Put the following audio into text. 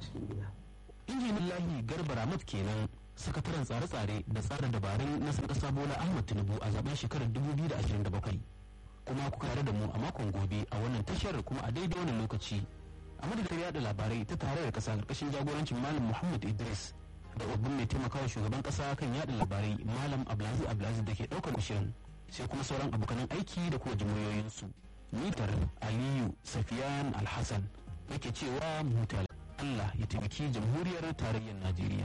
cikin gida injinin lahi garba ramat kenan sakataren tsare-tsare da tsara dabarun na kasa bola ahmad tinubu a zaben shekarar 2027 kuma ku tare da mu a makon gobe a wannan tashar kuma a daidai wannan lokaci a madadin yada labarai ta tare da kasa karkashin jagorancin malam muhammad idris da babban mai taimakawa shugaban kasa kan yada labarai malam abdulaziz abdulaziz da ke daukar shirin sai kuma sauran abokanan aiki da kuma jimuriyoyinsu mitar aliyu safiyan alhassan yake cewa mutal Allah ya taimaki jamhuriyar tarayyar Najeriya.